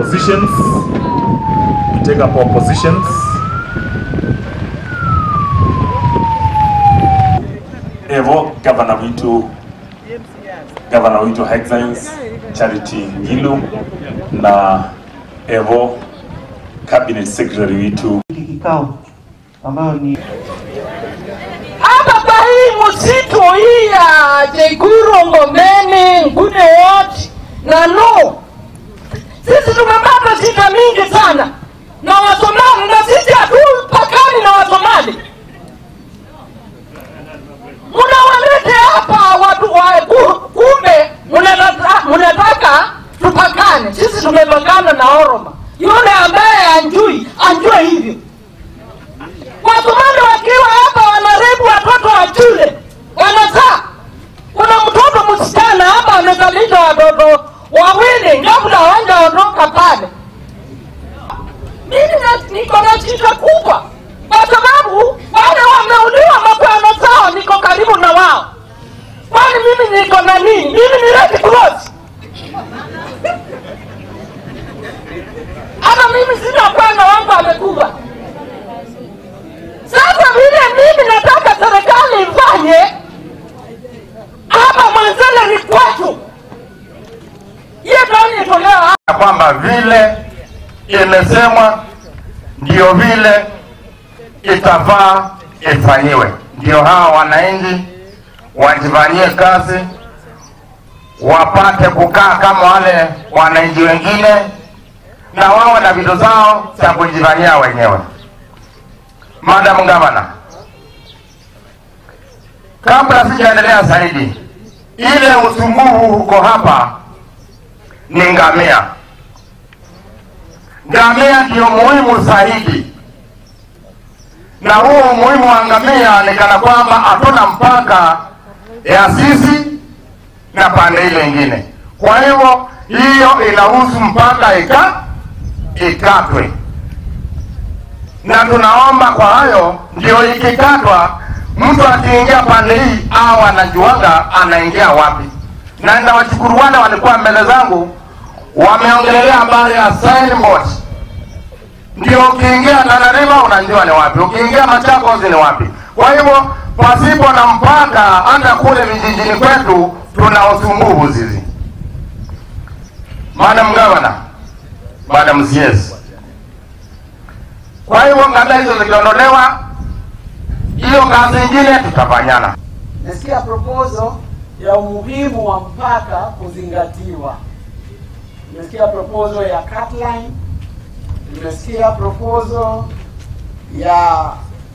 positions. We take up our positions. Evo gavana witu gavana witu Her Excellency Charity Ngilu na Evo cabinet secretary witu kikao ambayo ni hapa kwa hii msitu hii ya Jaiguru, Ngomeni, Ngude wote na no, sisi tumepata shida mingi sana na Wasomali, na sisi hatupakani na Wasomali. Mnawalete hapa watu wa ku- kumbe mnataka mnataka tupakane. Sisi tumepakana na Oroma, yule ambaye anjui anjue hivyo. Wasomali wakiwa hapa wanarebu watoto wa shule, wanazaa. Kuna mtoto msichana hapa amezalisha watoto wawili, kabla hawajaondoka pale. Mimi na- niko na shida kubwa, kwa sababu wale wameuliwa mapema zao, niko karibu na wao. Kwani mimi niko na nini? Mimi ni Red Cross. Hata mimi sina bwana wangu amekufa. Sasa vile mimi nataka serikali ifanye hapa Mwanzele ni kwetu, hiyo ndio itolewa ya kwamba vile imesemwa ndio vile itafaa ifanyiwe, ndio hawa wananchi wajifanyie kazi, wapate kukaa kama wale wananchi wengine, na wawe na vitu zao za kujifanyia wenyewe. Madam Gavana, kabla sijaendelea zaidi, ile usumbufu huko hapa ni ngamia. Ngamia ndio muhimu zaidi, na huo umuhimu wa ngamia ni kana kwamba hatuna mpaka ya sisi na pande ile ingine. Kwa hivyo hiyo inahusu mpaka ika ikatwe, na tunaomba kwa hayo ndio ikikatwa, mtu akiingia pande hii au anajuaga anaingia wapi. Na ndawashukuru wale walikuwa mbele zangu wameongelelea habari ya signboard. Ndio ukiingia Tana River unajua ni wapi, ukiingia Machakos ni wapi. Kwa hivyo pasipo na mpaka, hata kule vijijini kwetu tuna usumbufu sisi. Madam Governor, Madam CS. Kwa hivyo ngada hizo zikiondolewa, hiyo kazi ingine tutafanyana. nasikia proposal ya umuhimu wa mpaka kuzingatiwa. Nimesikia proposal ya cutline, nimesikia proposal ya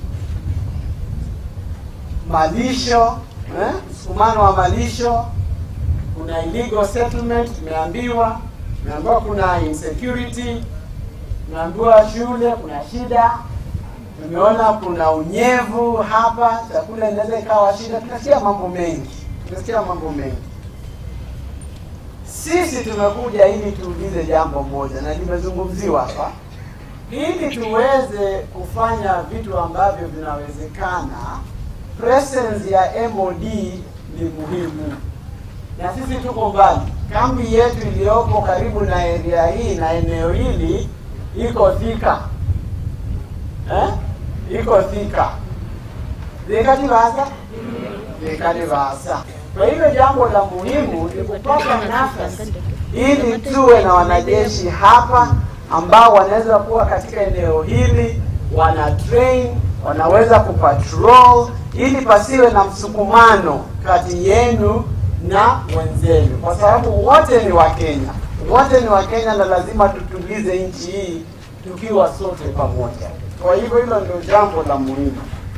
malisho eh, msukumano wa malisho. Kuna illegal settlement, tumeambiwa tumeambiwa kuna insecurity, tumeambiwa shule kuna shida, tumeona kuna unyevu hapa, chakula inaweza ikawa shida. Tunasikia mambo mengi, tunasikia mambo mengi. Sisi tumekuja ili tuulize jambo moja, na limezungumziwa hapa, ili tuweze kufanya vitu ambavyo vinawezekana. Presence ya MOD ni muhimu, na sisi tuko mbali. Kambi yetu iliyopo karibu na area hii na eneo hili iko Thika eh? iko Thika Thika Tivasa, Thika Tivasa. Kwa hivyo jambo la muhimu ni kupata nafasi ili tuwe na wanajeshi hapa ambao wanaweza kuwa katika eneo hili, wana train, wanaweza kupatrol ili pasiwe na msukumano kati yenu na wenzenu, kwa sababu wote ni Wakenya, wote ni Wakenya na lazima tutulize nchi hii tukiwa sote pamoja. Kwa hivyo hilo ndio jambo la muhimu.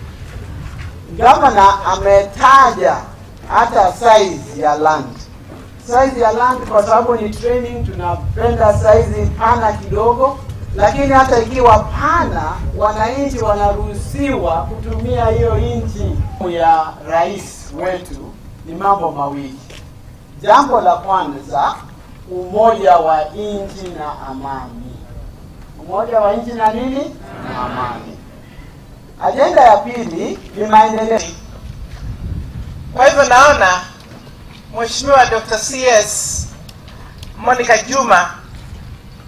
Gavana ametaja hata size ya land, size ya land kwa sababu ni training, tunapenda size pana kidogo, lakini hata ikiwa pana, wananchi wanaruhusiwa kutumia hiyo nchi ya rais wetu. Ni mambo mawili. Jambo la kwanza, umoja wa nchi na amani. Umoja wa nchi na nini? Na amani. Ajenda ya pili ni maendeleo. Kwa hivyo naona Mheshimiwa Dr. CS Monica Juma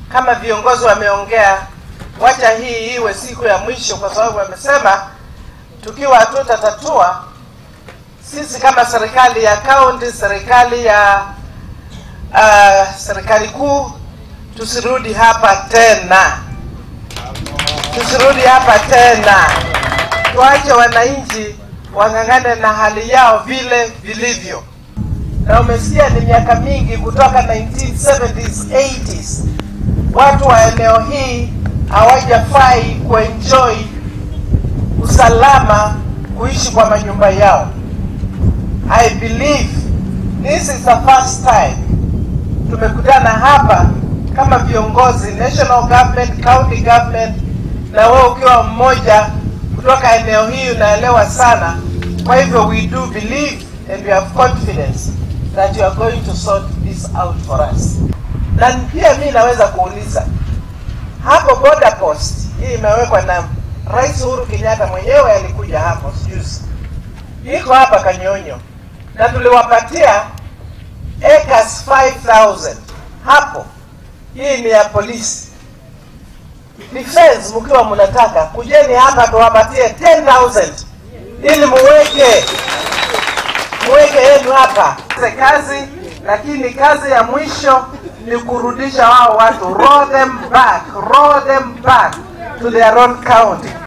kama viongozi wameongea, wacha hii iwe siku ya mwisho, kwa sababu wamesema tukiwa hatutatatua sisi kama serikali ya kaunti, serikali ya uh, serikali kuu, tusirudi hapa tena, tusirudi hapa tena, tuache wananchi wang'ang'ane na hali yao vile vilivyo. Na umesikia ni miaka mingi kutoka 1970s 80s, watu wa eneo hii hawajafai kuenjoy usalama kuishi kwa manyumba yao. I believe this is the first time tumekutana hapa kama viongozi national government, county government, na wewe ukiwa mmoja kutoka eneo hii unaelewa sana. Kwa hivyo we do believe and we have confidence that you are going to sort this out for us. Na pia mi naweza kuuliza hapo border post hii imewekwa na Rais Uhuru Kenyatta mwenyewe alikuja hapo juzi, iko hapa Kanyonyo na tuliwapatia acres 5000 hapo. Hii ni ya polisi defense. Mkiwa mnataka kujeni hapa tuwapatie 10000 ili muweke muweke yenu hapa kazi, lakini kazi ya mwisho ni kurudisha wao watu, roll them back, roll them back to their own county.